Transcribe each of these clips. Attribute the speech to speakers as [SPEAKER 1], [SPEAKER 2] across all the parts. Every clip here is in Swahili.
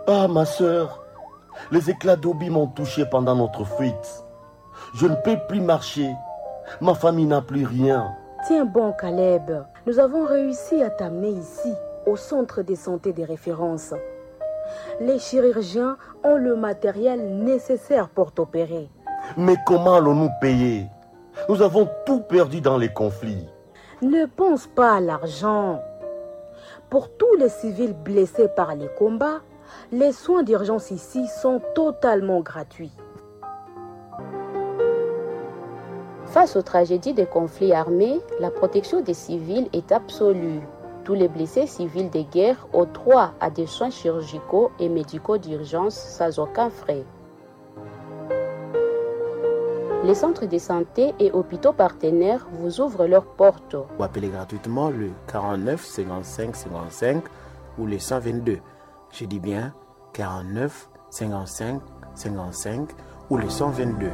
[SPEAKER 1] Ah, ma sœur, les éclats d'obis m'ont touché pendant notre fuite. Je ne peux plus marcher. Ma famille n'a plus rien.
[SPEAKER 2] Tiens bon, Caleb. Nous avons réussi à t'amener ici, au centre de santé des références. Les chirurgiens ont le matériel nécessaire pour t'opérer.
[SPEAKER 1] Mais comment allons-nous payer Nous avons tout perdu dans les conflits.
[SPEAKER 2] Ne pense pas à l'argent. Pour tous les civils blessés par les combats, les soins d'urgence ici sont totalement gratuits.
[SPEAKER 3] Face aux tragédies des conflits armés, la protection des civils est absolue. Tous les blessés civils de guerre ont droit à des soins chirurgicaux et médicaux d'urgence sans aucun frais. Les centres de santé et hôpitaux partenaires vous ouvrent leurs portes.
[SPEAKER 4] Vous appelez gratuitement le 49 55 55 ou le 122. Je dis bien 49 55 55 ou le 122.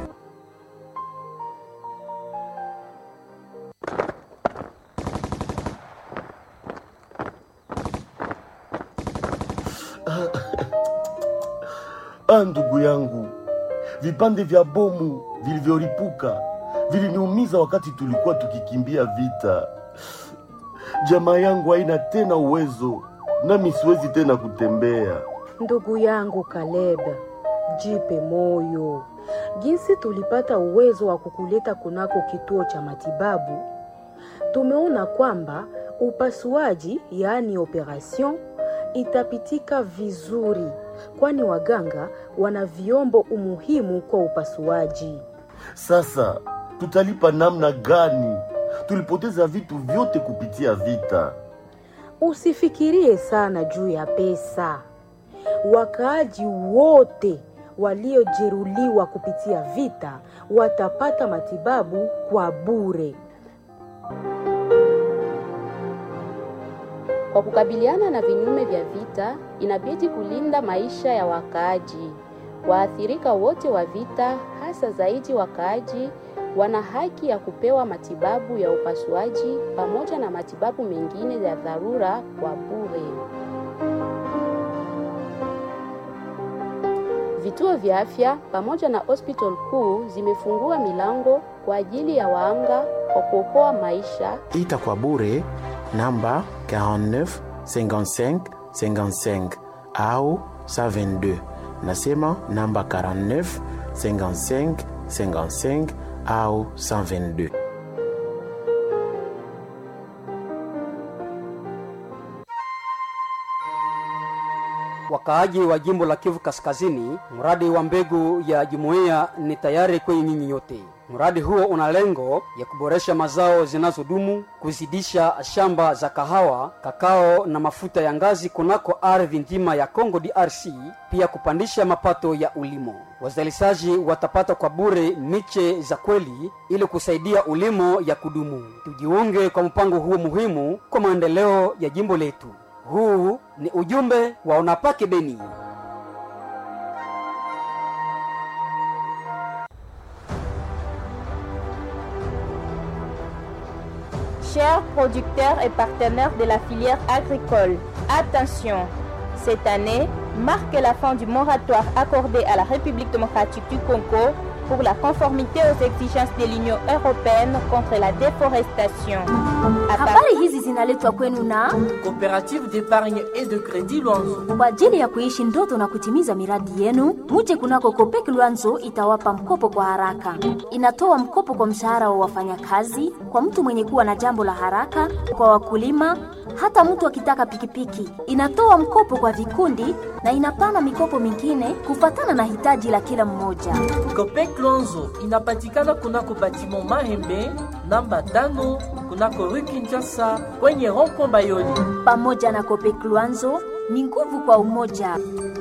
[SPEAKER 1] Ah, ndugu yangu, vipande vya bomu vilivyolipuka viliniumiza wakati tulikuwa tukikimbia vita. Jamaa yangu haina tena uwezo, nami siwezi tena kutembea.
[SPEAKER 2] Ndugu yangu Caleb, jipe moyo. Jinsi tulipata uwezo wa kukuleta kunako kituo cha matibabu, tumeona kwamba upasuaji, yaani operation, itapitika vizuri, kwani waganga wana vyombo umuhimu kwa upasuaji.
[SPEAKER 1] Sasa tutalipa namna gani? Tulipoteza vitu vyote kupitia vita.
[SPEAKER 2] Usifikirie sana juu ya pesa. Wakaaji wote waliojeruhiwa kupitia vita watapata matibabu kwa bure.
[SPEAKER 3] Kwa kukabiliana na vinyume vya vita, inabidi kulinda maisha ya wakaaji. Waathirika wote wa vita, hasa zaidi wakaaji, wana haki ya kupewa matibabu ya upasuaji pamoja na matibabu mengine ya dharura kwa bure. Vituo vya afya pamoja na hospital kuu zimefungua milango kwa ajili ya waanga kwa kuokoa maisha.
[SPEAKER 4] Ita kwa bure namba 49 55 55 au 122. Nasema namba 49 55 55 au 122.
[SPEAKER 5] Wakaaji wa jimbo la Kivu Kaskazini, mradi wa mbegu ya jumuiya ni tayari kwenye nyinyi nyote. Mradi huo una lengo ya kuboresha mazao zinazodumu, kuzidisha shamba za kahawa, kakao na mafuta ya ngazi kunako ardhi nzima ya Congo DRC, pia kupandisha mapato ya ulimo. Wazalishaji watapata kwa bure miche za kweli ili kusaidia ulimo ya kudumu. Tujiunge kwa mpango huo muhimu kwa maendeleo ya jimbo letu. Huu ni ujumbe wa Unapake Beni.
[SPEAKER 6] Chers producteurs et partenaires de la filière agricole, attention, cette année marque la fin du moratoire accordé à la République démocratique du Congo pour la conformité aux exigences de l'Union européenne contre la déforestation.
[SPEAKER 7] Habari hizi zinaletwa kwenu na
[SPEAKER 8] Coopérative d'épargne et de crédit Luanzo.
[SPEAKER 7] kwa ajili ya kuishi ndoto na kutimiza miradi yenu. Muje kunako Kopek Luanzo itawapa mkopo kwa haraka. Inatoa mkopo kwa mshahara wa wafanyakazi, kwa mtu mwenye kuwa na jambo la haraka, kwa wakulima, hata mtu akitaka pikipiki. Inatoa mkopo kwa vikundi na inapana mikopo mingine kufatana na hitaji la kila mmoja.
[SPEAKER 8] Copec Luanzo inapatikana kunako batiment Mahembe namba tano kunako rue Kinshasa kwenye rond-point Bayoni.
[SPEAKER 7] Pamoja na Kopek Luanzo ni nguvu kwa umoja.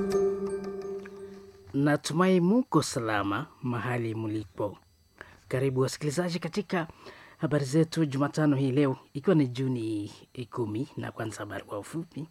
[SPEAKER 9] Natumai muko salama mahali mlipo. Karibu wasikilizaji katika habari zetu Jumatano hii leo, ikiwa ni Juni kumi, na kwanza habari kwa ufupi.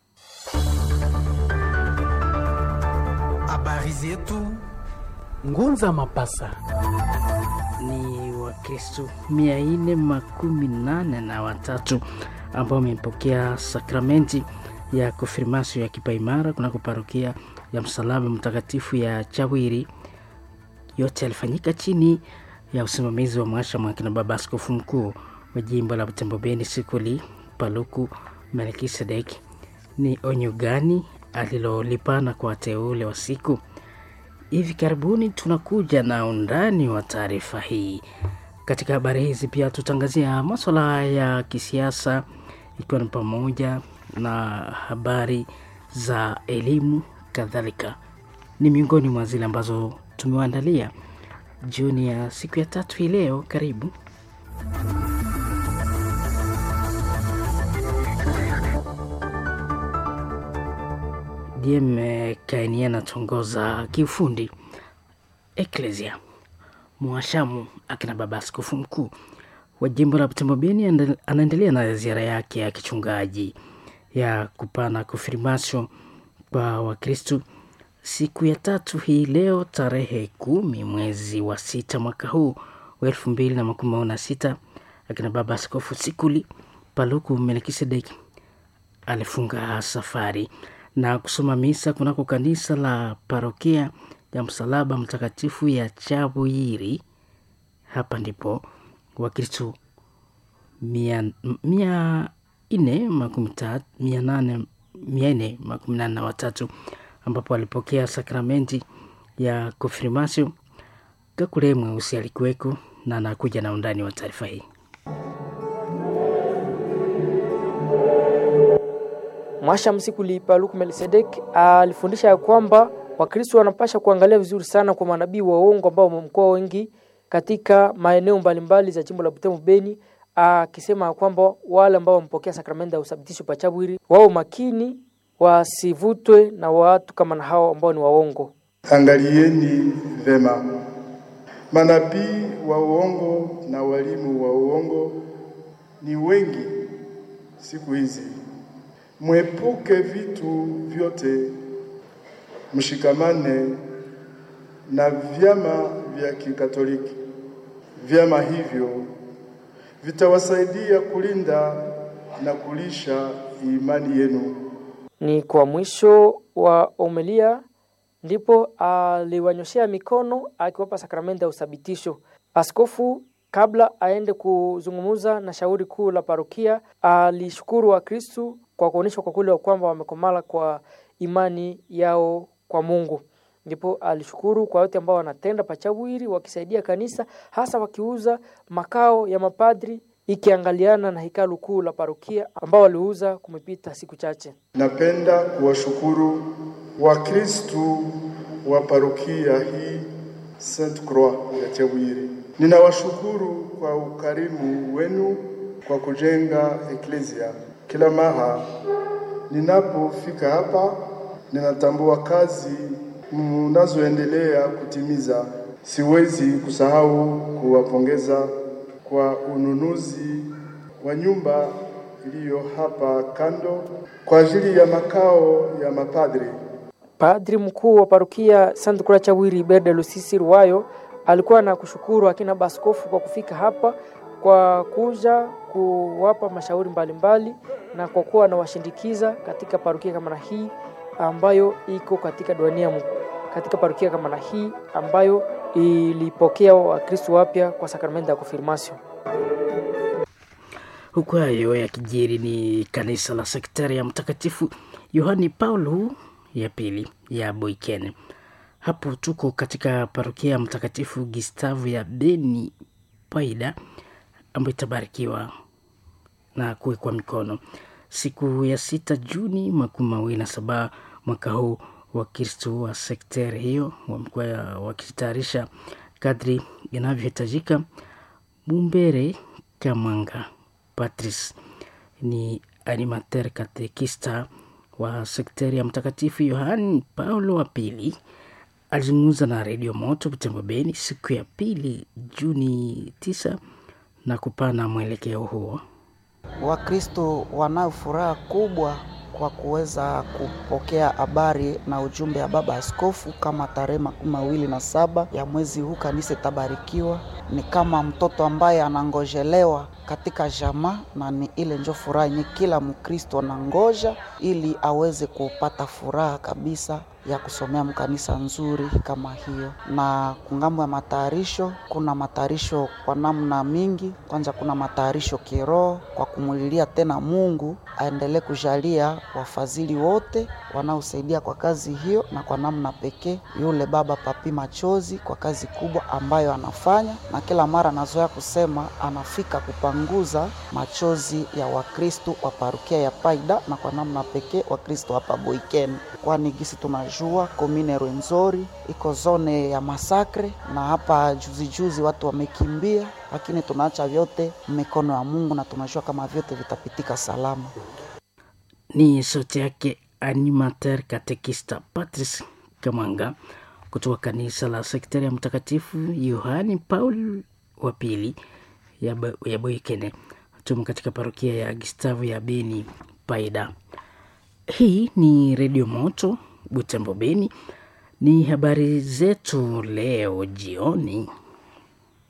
[SPEAKER 10] Habari zetu Ngunza Mapasa.
[SPEAKER 9] Ni Wakristo mia nne makumi nane na watatu ambao wamepokea sakramenti ya konfirmasio ya kipaimara kunako parokia ya msalaba mtakatifu ya Chawiri. Yote yalifanyika chini ya usimamizi wa mwasha mwakina baba askofu mkuu wa jimbo la Butembo Beni Sikuli Paluku Melkisedek. Ni onyo gani alilolipana kwa wateule wa siku? Hivi karibuni tunakuja na undani wa taarifa hii. Katika habari hizi pia tutangazia maswala ya kisiasa, ikiwa ni pamoja na habari za elimu kadhalika. Ni miongoni mwa zile ambazo tumewaandalia jioni ya siku ya tatu hii leo. Karibu. DM Kaini anatongoza kiufundi Eklesia mwashamu akina baba askofu mkuu wa jimbo la Butembo Beni anaendelea na ziara yake ya kichungaji ya kupana konfirmasio kwa Wakristu siku ya tatu hii leo tarehe kumi mwezi wa sita mwaka huu wa elfu mbili na makumi na sita akina baba askofu Sikuli Paluku Melkisedeki alifunga safari na kusoma misa kunako kanisa la parokia ya msalaba mtakatifu ya Chabuyiri. Hapa ndipo Wakristo mia, mia nne makumi tatu mia nane mia nne makumi nane na watatu ambapo alipokea sakramenti ya konfirmasio. Kakule Mweusi alikuweko na anakuja na undani wa taarifa hii.
[SPEAKER 11] Mwasha Msikuli Paluku Melkisedek alifundisha ya kwamba Wakristo wanapasha kuangalia vizuri sana kwa manabii wa uongo ambao wamekuwa wengi katika maeneo mbalimbali za jimbo la Butembo Beni, akisema kwamba wale ambao wamepokea sakramenti ya uthabitisho pa Chabwiri wao makini, wasivutwe na watu kama na hao ambao ni waongo.
[SPEAKER 12] Angalieni vema, manabii wa uongo na walimu wa uongo ni wengi siku hizi. Mwepuke vitu vyote, mshikamane na vyama vya Kikatoliki. Vyama hivyo vitawasaidia kulinda na kulisha imani yenu.
[SPEAKER 11] Ni kwa mwisho wa omelia ndipo aliwanyoshea mikono akiwapa sakramenti ya uthabitisho. Askofu kabla aende kuzungumza na shauri kuu la parokia alishukuru Wakristu kwa kuonyesha kwa kweli wa kwamba wamekomala kwa imani yao kwa Mungu. Ndipo alishukuru kwa wote ambao wanatenda pachawiri wakisaidia kanisa, hasa wakiuza makao ya mapadri ikiangaliana na hekalu kuu la parokia ambao waliuza kumepita siku chache.
[SPEAKER 12] Napenda kuwashukuru Wakristu wa parokia hii Saint Croix ya Chawiri. Ninawashukuru kwa ukarimu wenu kwa kujenga eklesia. Kila mara ninapofika hapa, ninatambua kazi mnazoendelea kutimiza. Siwezi kusahau kuwapongeza kwa ununuzi wa nyumba iliyo hapa kando kwa ajili ya makao ya mapadri.
[SPEAKER 11] Padri mkuu wa parokia Saint Croix Chawiri Berde Lusisi Ruwayo alikuwa na kushukuru akina baskofu kwa kufika hapa kwa kuja kuwapa mashauri mbalimbali mbali, na kwa kuwa anawashindikiza katika parokia kama na hii ambayo iko katika duania katika parokia kama na hii ambayo ilipokea Wakristo wapya kwa sakramenti ya konfirmasio.
[SPEAKER 9] Huku hayo yakijiri, ni kanisa la sektari ya Mtakatifu Yohani Paulo ya pili ya Boiken. Hapo tuko katika parokia ya Mtakatifu Gistavu ya Beni Paida ambayo itabarikiwa na kuwekwa mikono siku ya sita Juni makumi mawili na saba mwaka huu. Wakristo wa sekteri hiyo wamekuwa wakitayarisha kadri inavyohitajika. Bumbere Kamanga Patrice ni animateur katekista wa sekteri ya Mtakatifu Yohani Paulo wa pili alizungumza na redio Moto Butembo Beni siku ya pili Juni tisa na kupana mwelekeo huo.
[SPEAKER 13] Wakristo wanayo furaha kubwa kwa kuweza kupokea habari na ujumbe ya baba askofu kama tarehe makumi mawili na saba ya mwezi huu kanisa itabarikiwa ni kama mtoto ambaye anangojelewa katika jamaa, na ni ile njo furaha yenye kila Mkristo anangoja ili aweze kupata furaha kabisa ya kusomea mkanisa nzuri kama hiyo. Na kungambo ya matayarisho, kuna matayarisho kwa namna mingi. Kwanza kuna matayarisho kiroho kwa kumulilia tena Mungu aendelee kujalia wafadhili wote wanaosaidia kwa kazi hiyo, na kwa namna pekee yule baba Papi Machozi kwa kazi kubwa ambayo anafanya, na kila mara anazoea kusema anafika kupanguza machozi ya Wakristo wa parukia ya Paida na kwa namna pekee Wakristo hapa Boiken, kwani gisi tunajua komine Rwenzori iko zone ya masakre, na hapa juzi juzi watu wamekimbia, lakini tunaacha vyote mikono ya Mungu na tunajua kama vyote vitapitika salama.
[SPEAKER 9] Ni sauti yake animateur katekista Patrice Kamanga kutoka kanisa la sektari ya Mtakatifu Yohani Paul wa pili ya, Bo- ya Boikene tumo katika parokia ya Gustavo ya Beni Paida. Hii ni Redio Moto Butembo Beni. Ni habari zetu leo jioni.